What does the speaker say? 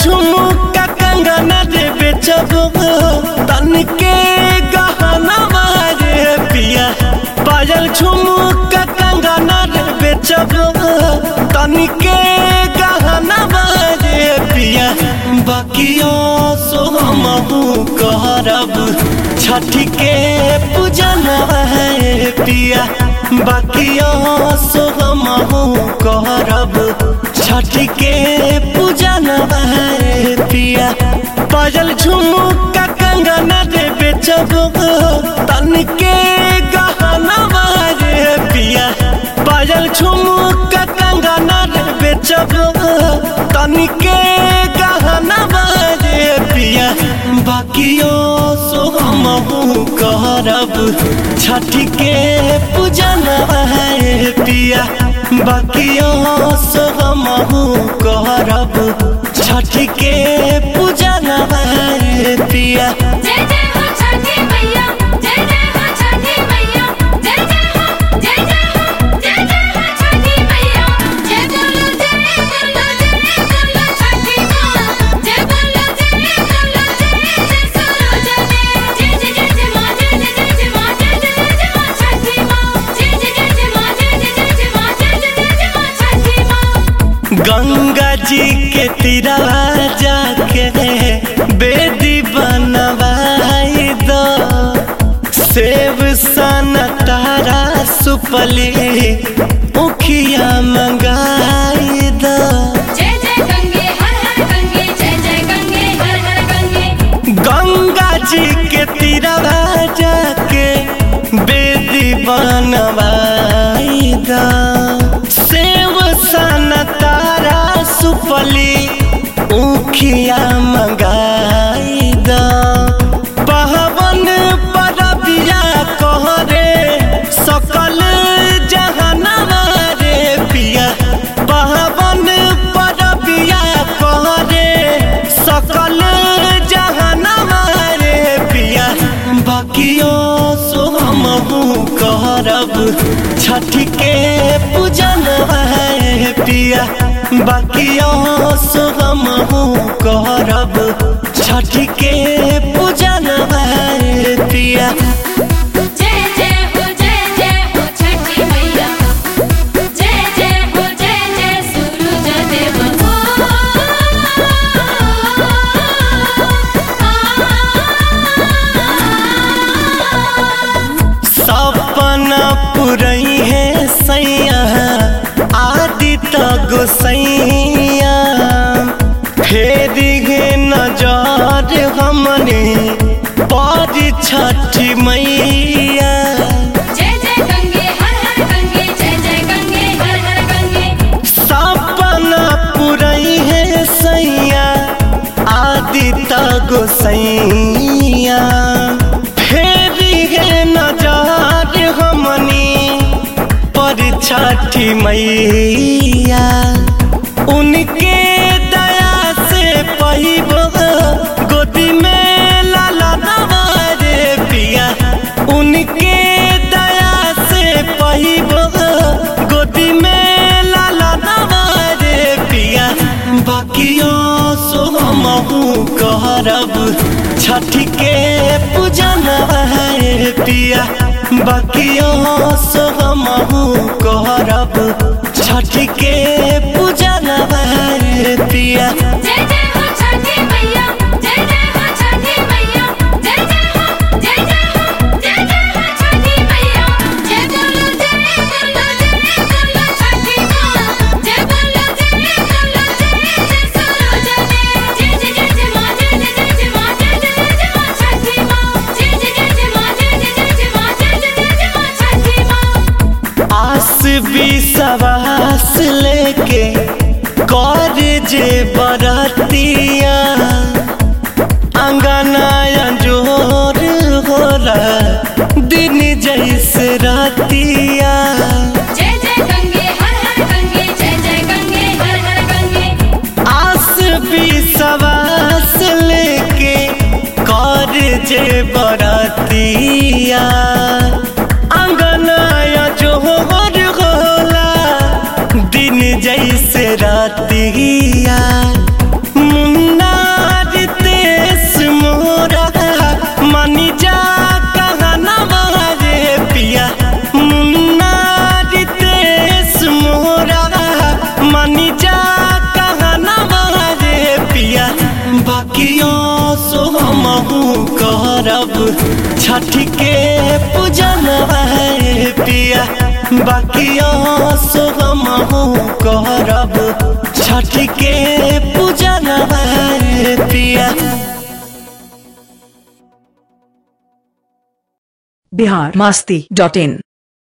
झुमका कंगना रे बेचब तन के गहना रे पिया पायल झुमका कंगना रे बेचब तन के गहना रे पिया बाकियो सो हमहू करब छठी के पूजन है पिया बाकियो सो हमहू करब छठी के पूजन है पिया पायल झुमका कंगना रे बेचब तन के गहना रे पिया पायल झुमका कंगना रे बेचब तन के गहना रे पिया बाकियो सो हमहू करब छठी के पूजन है पिया बाकियो सो हमहू करब छठी के पूजन है पिया जय जय हो छठी मैया जय जय हो छठी मैया जय जय हो जय जय हो जय जय हो छठी मैया जय बोलो जय बोलो जय बोलो छठी माँ जय बोलो जय बोलो जय जय सूरज देव जय जय जय जय माँ जय जय जय जय माँ जय जय जय जय माँ छठी माँ जय जय जय जय माँ जय जय जय जय माँ जय जय जय जय माँ छठी माँ गंगा जी के तीरवा जाके बेदी बनवाई दो सेब सन तारा सुपली उखिया मंगाई दो जय जय गंगे हर हर गंगे जय जय गंगे हर हर गंगे गंगा जी के तीरवा जाके बेदी बनवाई दो सेब सन तारा सुपली उखिया मंगाई दो पहवन परबिया कहरे सकल जहनवा रे पिया पहवन परबिया कहरे सकल जहनवा रे पिया बाकियो सो हमहू करब छठी के पूजन है पिया बाकियो सो हमहू करब छठी के पूजन है पिया जय जय हो जय जय हो छठी मैया जय जय हो जय जय सूरज देव हो सपना पुरई है सैया आदित्य गोसैया फेर गे नजर हमने पर छठी मैया जय जय गंगे हर हर गंगे जय जय गंगे हर हर गंगे सपना पुरई है सैया आदित्य गोसैया फेर गे नजर हमनी पर छठी मैया उनके दया से पहिब गोदी में लाला रे पिया उनके दया से पहिब गोदी में लाला रे पिया बाकियो सो हमहू करब छठी के पूजन है पिया बाकियो सो हमहू करब छठी के पूजन है पिया जय जय हो छठी मैया जय जय हो छठी मैया जय जय हो जय जय हो जय जय हो छठी मैया जय बोलो जय बोलो जय बोलो छठी माँ जय बोलो जय बोलो जय जय सूरज देव जय जय जय जय माँ जय जय जय जय माँ जय जय जय जय माँ छठी माँ जय जय जय जय माँ जय जय जय जय माँ जय जय जय जय माँ छठी माँ आस विश्वास लेके कर जे बरतिया अंगनाया जोर होला दिन जैसे रातिया जय जय गंगे हर हर गंगे जय जय गंगे हर हर गंगे आस विश्वास लेके कर जे बरतिया अंगनाया जोर होला दिन जैसे रातिया मुन्ना छठी के पूजन है पिया बाकी सो हम करब छठी के पूजन है पिया बिहार मास्ती डॉट इन